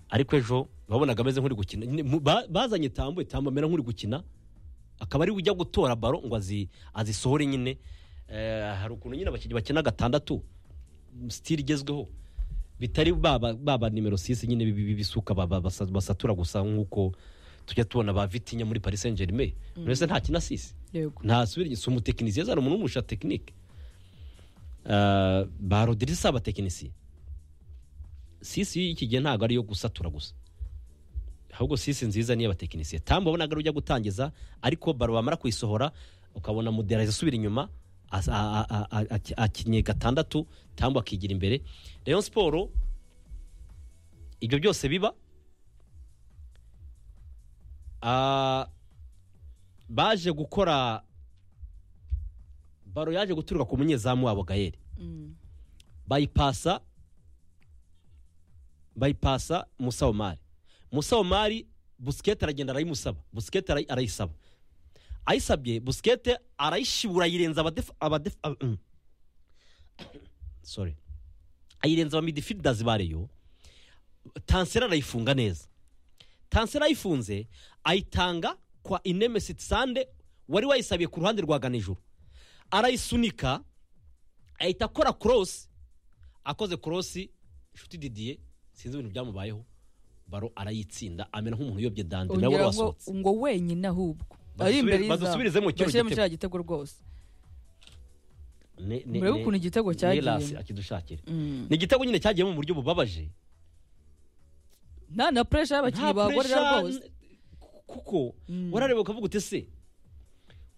ariko ejo wabonaga ameze nk'uri gukina Mu- ba- bazanye tambo tambo amera nk'uri gukina akaba ari we ujya gutora baro ngo azi- azisohore nyine Eh, hari ukuntu nyine abakinnyi bakina gatandatu sitiri igezweho bitari baba baba nimero sisi nyine bi- bi- bisuka ba- ba- basa- basatura gusa nk'uko tujya tubona ba vitinya muri paris saint germain buri wese ntakina sisi yego ntasubira inyuma si umutekinisiye yazana umuntu w'umusha tekinike ba rodirisi si abatekinisiye sisi y'iki gihe ntabwo ari iyo gusatura gusa ahubwo sisi nziza niyo abatekinisiye tambo wabonaga ari ujya gutangiza ariko baro bamara kuyisohora ukabona mudera isubira inyuma as- a- a- a- a- akinnye gatandatu tambo akigira imbere rayon siporo ibyo byose biba Ah, baje gukora baro yaje guturuka ku munyezamu wabo gayeri bayipasa bayipasa musa omari musa omari busikete aragenda arayimusaba busikete arayi- arayisaba ayisabye busikete arayishibura ayirenza abadefa abadefa ab- mm. sorry ayirenza abamidifididazi bareyo tansera arayifunga neza tansera ayifunze ayitanga kwa inemesi sande wari wayisabiye ku ruhande rwa ganijuru arayisunika ahita akora korosi akoze korosi inshuti didiye sinzi ibintu byamubayeho baro arayitsinda amera nk'umuntu uyobye dande nawe wari ongera ngo wasohotse ngo wenyine ahubwo Badusubire- badusubirize mu kino bashyire gitego. mu kiriya gitego rwose Ne- ne- murebe ne- ukuntu igitego ne cyagiye. Rasi akidushakira Mm. ni igitego nyine cyagiyemo mu buryo bubabaje nta na puresha y'abakinnyi Nta bahagorera pressure, rwose n- kuko warareba ukavuga uti se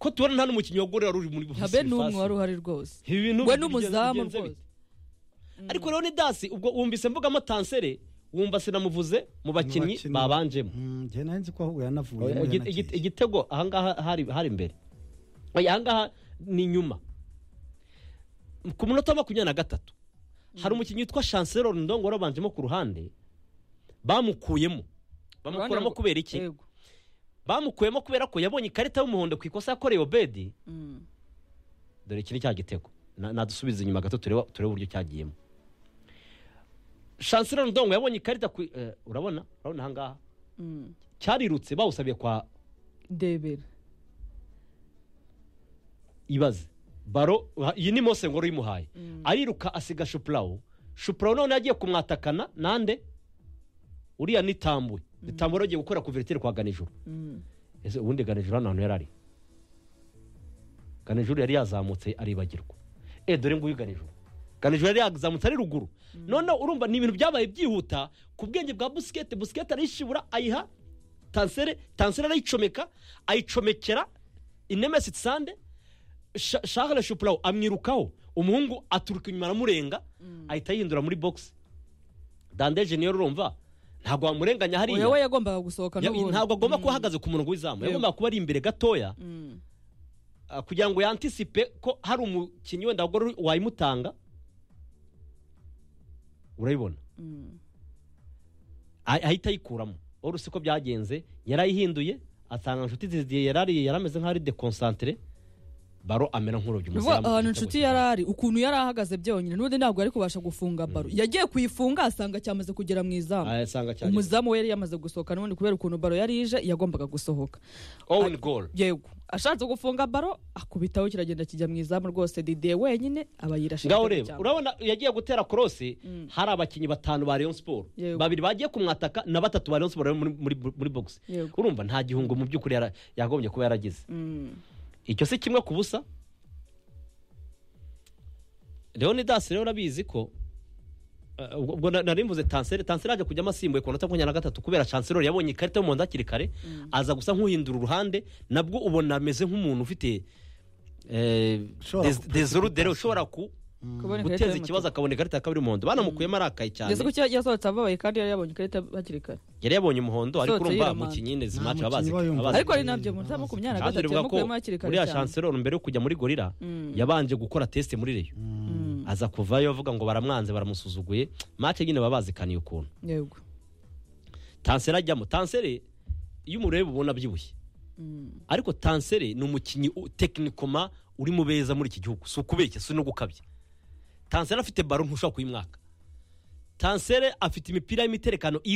ko tubona nta n'umukinnyi wagorera uri muri nta be n'umwe wari uhari rwose Ibi bintu we bigenze- n'umuzamu bigenze rwose bite? ariko rero ni dasi ubwo wumvise mvugamo tansere wumva sinamuvuze mu bakinnyi bakinnyi. babanjemo njye nari nzi ko ahubwo yanavuye Oya, igi- igi- igitego ahangaha hari hari imbere Oya, ahangaha ni inyuma ku munota wa makumyabiri na gatatu hari umukinnyi witwa chancelo rundongo wari wabanjemo ku ruhande bamukuyemo bamukuramo Rwanda- kubera iki yego bamukuyemo kubera ko yabonye ikarita y'umuhondo ku ikosa yakoreye obedi Mm. dore iki ni cya gitego Na- nadusubize inyuma gato turebe turebe uburyo cyagiyemo chancelo rundongo yabonye ikarita ku eh, urabona urabona ahangaha Mm. cyarirutse bawusabiye kwa ndebera ibaze baro ha- iyi ni mose ngoro uyimuhaye ariruka asiga shupurawo shupurawo none yagiye kumwatakana nande uriya ni tambwe ni tambwe agiye gukora kuveriteri kwa ganijuru Mm. ese ubundi ganijuru hano hantu yari ari ganijuru yari yazamutse aribagirwa eh dore nguyu ganijuru ganijuru yari yazamutse ari ruguru noneho urumva ni ibintu byabaye byihuta ku bwenge bwa busikete busikete arayishibura ayiha tansere tansere arayicomeka ayicomekera inemesi sande Sha- charles shupurawo amwirukaho umuhungu aturuka inyuma aramurenga ahita yihindura muri bogisi dandeje niyo urumva ntabwo wamurenganya hariya oya we yagombaga gusohoka Ya- n'ubundi ntabwo agomba kuba ahagaze ku murongo w'izamu Yego. yagomba kuba ari imbere gatoya Mm. ah, kugira ngo yantisipe ko hari umukinnyi wenda wagore wayimutanga urayibona Mm. Ah- ahita ayikuramo wari uzi ko byagenze yarayihinduye atanga inshuti zigiye yarari yarameze nk'aho ari dekonsantere baro amera nk'urubye Bivuga umuzamu igitego ahantu inshuti cy'ibara. yari ari ukuntu yari ahagaze byonyine n'ubundi ntabwo yari kubasha gufunga baro yagiye kuyifunga asanga cyamaze kugera mu izamu Ah, asanga cyageze. umuzamu we yari yamaze gusohoka n'ubundi kubera ukuntu baro yari ije yagombaga gusohoka own goal yego ashatse gufunga baro akubitaho kiragenda kijya mu izamu rwose dide wenyine aba yirashe ngaho igitego reba cya mbere. urabona yagiye gutera korosi hari abakinnyi batanu ba rayon siporo Yego. babiri bagiye kumwataka na batatu ba rayon siporo bari muri, muri, muri bogisi Yego. urumva nta gihungo mu by'ukuri yara- yagombye kuba yaragize Mm. icyo si kimwe ku busa leonidas rero urabizi ko eh, ubwo na- nari mvuze tanseri tanseri yaje kujyamo asimbuye ku munota makumyabiri na gatatu kubera chancelor yabonye ikarita y'umuhondo hakiri kare aza gusa nk'uhindura uruhande nabwo ubona ameze nk'umuntu ufite eh, Ushobora des- ku- dezorudere ushobora ku kubona ikarita guteza y'umutuku. ikibazo akabona ikarita ya kabiri y'umuhondo banamukuyemo arakaye cyane ndetse ko cya- yasohotse ababaye kandi yari yabonye ikarita hakiri kare yari yabonye umuhondo ariko Sohotse urumva yiramana. mukinnyi nyine Nta zimaci mukinnyi abazi uba yumva. abazi ariko ari nabyo mu za makumyabiri na kandi gatatu rivuga ko yamukuyemo hakiri kare uriya cyane chancellor mbere yo kujya muri gorira yabanje gukora tesite muri reyo aza kuvayo avuga ngo baramwanze baramusuzuguye mace nyine baba bazikaniye ukuntu yego tansere ajyamo tansere iyo umureba ubona abyibushye ariko tansere ni umukinnyi u- tekinikoma uri mu beza muri iki gihugu si ukubeshya si no gukabya tansere afite baro ntushobora kuyimwaka tansere afite imipira y'imiterekano